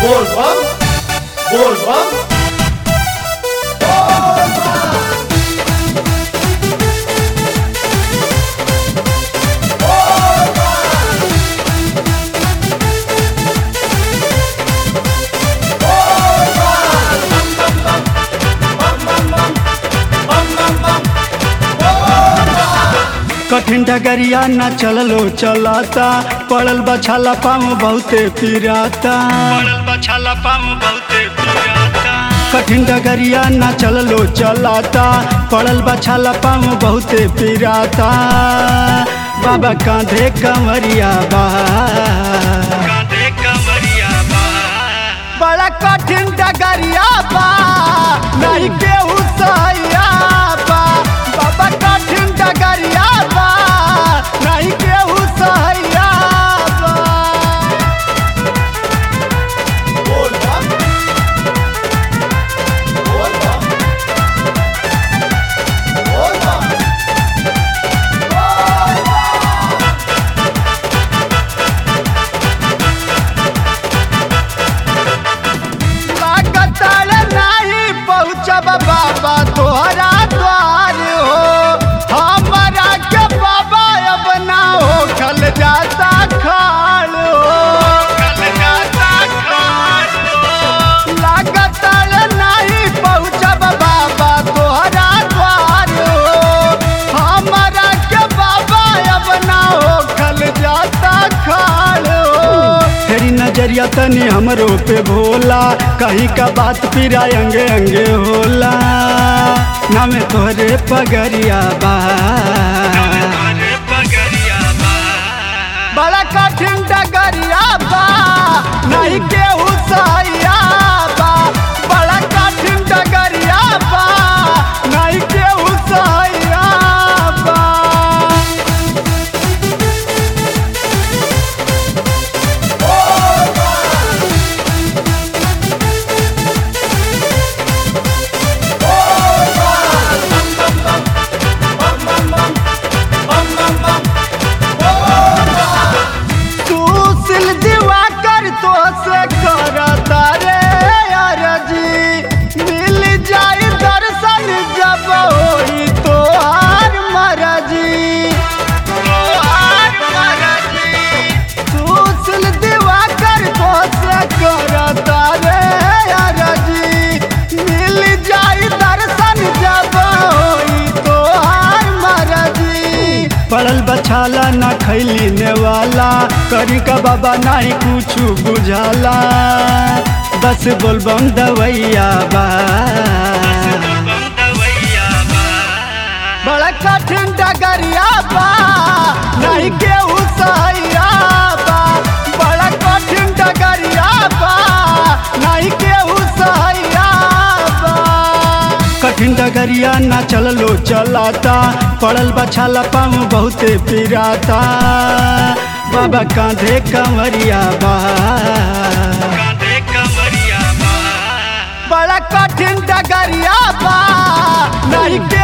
बोलबम बोलबम कठिन डगरिया न चललो चलाता पड़ल बछाला पाम बहुते पिराता पड़ल बछाला पाम बहुते पिराता कठिन डगरिया न चललो चलाता पड़ल बछाला पाम बहुते पिराता बाबा कांधे कमरिया बा कांधे कमरिया बा बड़ा कठिन डगरिया बा नहीं केहू सहिया बा बाबा कठिन डगरिया बा नहीं केहू सहिया बा बोलबम बोलबम बोलबम लागतल नहीं पहुँचब बाबा तोहरा द्वार हो हमारा के बाबा अब ना हो खल जाता खाल हो खल जाता खाल हो लागतल नहीं पहुँचब बाबा तोहरा द्वार हो हमारा के बाबा अब ना हो खल जाता खाल हो तेरी नजरिया तनी हमरो पे भोला कहीं का बात पिरा अंगे अंगे होला नाम तोहरे पगरिया बा बड़ा कठिन डगरिया बा नहीं केहू सहिया बा बड़ा कठिन डगरिया बा नहीं केहू सहिया बा सुशील दिवाकर तो से करता रे अरजी मिल जाई दर्शन जब होई तो हार मरजी तोहार मरजी सुशील दिवाकर तो से करता रे अरजी मिल जाई दर्शन जब होई तो हार मरजी पड़ल बछाला ना खैली नेवाला करी का बाबा नहीं कुछ बुझाला बस बोलबम दवैया बा बड़ा कठिन डगरिया बा नहीं केहू सहिया बा बड़ा कठिन डगरिया बा नहीं केहू सहिया बा कठिन डगरिया ना चललो चलाता पड़ल बछाला पाम बहुते पिराता बाबा कांधे कमरिया बा कांधे कमरिया बा बड़ा कठिन डगरिया बा नहीं के